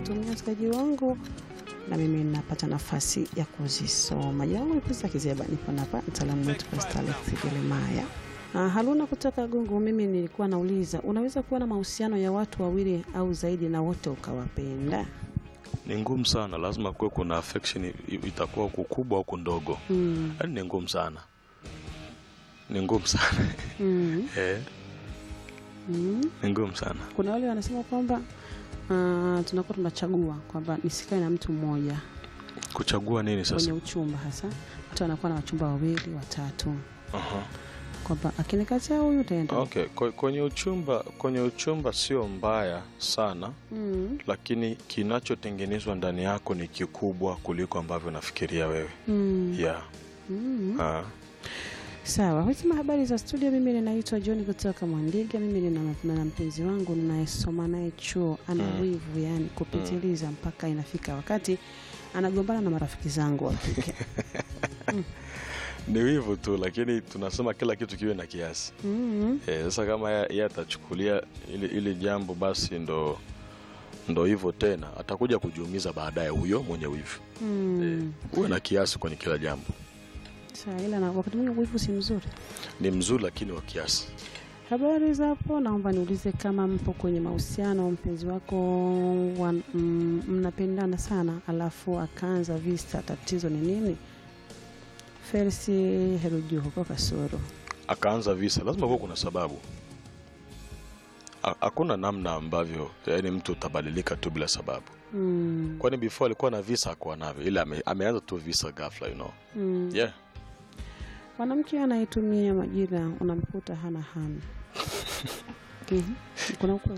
kutumia msikilizaji wangu na mimi napata nafasi ya kuzisoma. Jina langu ni Pesa Kizeba, nipo hapa mtaalamu wetu Pastor Alex Jeremiah. Ah, Haruna kutoka Gungu, mimi nilikuwa nauliza, unaweza kuwa na mahusiano ya watu wawili au zaidi na wote ukawapenda? Ni ngumu sana, lazima kuwe kuna affection, i- itakuwa kukubwa au kundogo. Mm. Yaani ni ngumu sana, ni ngumu sana Mm. eh, Mm. ni ngumu sana. Kuna wale wanasema kwamba ah, tunakuwa tunachagua kwamba nisikae na mtu mmoja Kuchagua nini kwenye sasa? uchumba, hasa mtu anakuwa na wachumba wawili watatu, Aha. kwamba akinikataa huyu utaenda. Okay, kwe- kwenye uchumba, kwenye uchumba sio mbaya sana, Mm. lakini kinachotengenezwa ndani yako ni kikubwa kuliko ambavyo unafikiria wewe. Mm. Yeah. Mm. Ah. Sawa, husema habari za studio. Mimi ninaitwa John kutoka Mwandiga. Mimi nina na mpenzi wangu ninayesoma naye chuo, ana Mm. wivu yani kupitiliza, mpaka inafika wakati anagombana na marafiki zangu wa kike. Ni wivu tu, lakini tunasema kila kitu kiwe na kiasi. Mm. Eh, Sasa kama yeye yeye atachukulia ili, ili jambo basi ndo ndo hivyo tena, atakuja kujiumiza baadaye huyo mwenye wivu. Mm. Uwe na kiasi kwenye kila jambo. Sawa, ila na wakati mwingine wivu si mzuri. Ni mzuri lakini wa kiasi. Habari za hapo, naomba niulize kama mpo kwenye mahusiano, mpenzi wako wa, mm, mnapendana sana, alafu akaanza visa, tatizo ni nini? Felsi Heruju huko Kasoro. Akaanza visa, lazima kuwa kuna sababu. Ha- Hakuna namna ambavyo yaani mtu utabadilika tu bila sababu. Mm. Kwani before alikuwa na visa hakuwa navyo, ila ame, ameanza tu visa ghafla, you know. Mm. Yeah. Mwanamke anayetumia majina unamkuta hana hana. Mhm. Kuna ukweli.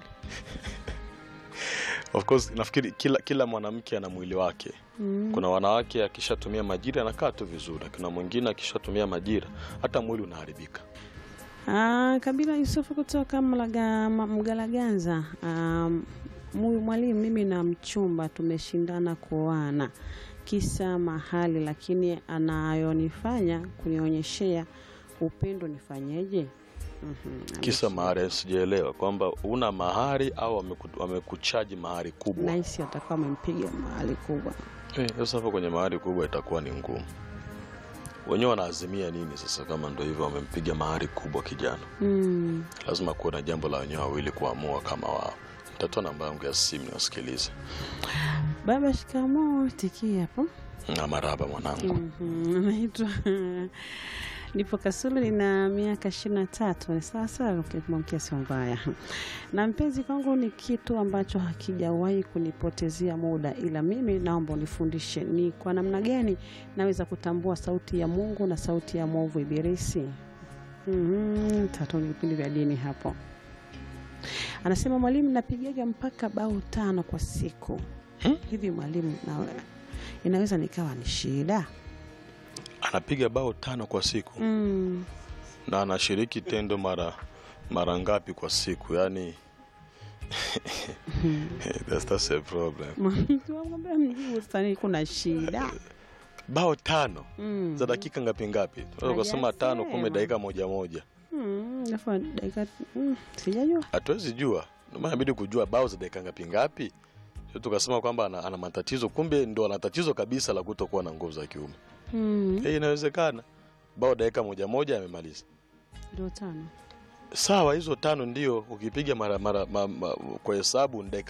Of course nafikiri kila kila mwanamke ana mwili wake. Mm. Kuna wanawake akishatumia majira anakaa tu vizuri, kuna mwingine akishatumia majira hata mwili unaharibika. Ah, Kabila Yusufu kutoka Mlaga, Ma- Mgalaganza. Um, Muyu mwalimu, mimi na mchumba tumeshindana kuoana kisa mahali, lakini anayonifanya kunionyeshea upendo nifanyeje? Mhm, Kisa mahari, sijaelewa kwamba una mahari au wameku- wamekuchaji mahari kubwa. Nahisi atakuwa amempiga mahali kubwa. Eh, Sasa hapo kwenye mahari kubwa itakuwa ni ngumu. Wenyewe wanaazimia nini sasa? Kama ndo hivyo wamempiga mahari kubwa kijana, Mm. lazima kuwe na jambo la wenyewe wawili kuamua kama wao. Mtatoa namba yangu ya simu niwasikilize. Baba, shikamoo. Tikia hapo. Na maraba mwanangu. Mhm, Naitwa nipo Kasulu, nina miaka ishirini na tatu. Ni sawa sawa, ukimwamkia sio mbaya. Na mpenzi kwangu ni kitu ambacho hakijawahi kunipotezea muda, ila mimi naomba unifundishe ni kwa namna gani naweza kutambua sauti ya Mungu na sauti ya mwovu Ibilisi. Mhm, tatu ni vipindi vya dini hapo. Anasema mwalimu, napigaga mpaka bao tano kwa siku. Hivi mwalimu, na inaweza nikawa ni shida? Anapiga bao tano kwa siku Mm. na anashiriki tendo mara mara ngapi kwa siku? Yani that's, that's a problem. Tuwamwambia mjibu sasa, kuna shida Bao tano Mm. za dakika ngapi ngapi? Tunaweza kusema tano, Hajasema. kumi, dakika moja moja, Mm, alafu dakika mm, sijajua. hatuwezi jua. Ndio maana inabidi kujua bao za dakika ngapi ngapi, sio tukasema kwamba ana, ana matatizo, kumbe ndo ana tatizo kabisa la kutokuwa na nguvu za kiume. Mm, Eh, inawezekana bao dakika moja moja amemaliza. ndio tano. Sawa, hizo tano ndio ukipiga mara mara ma, ma, kwa hesabu ni dakika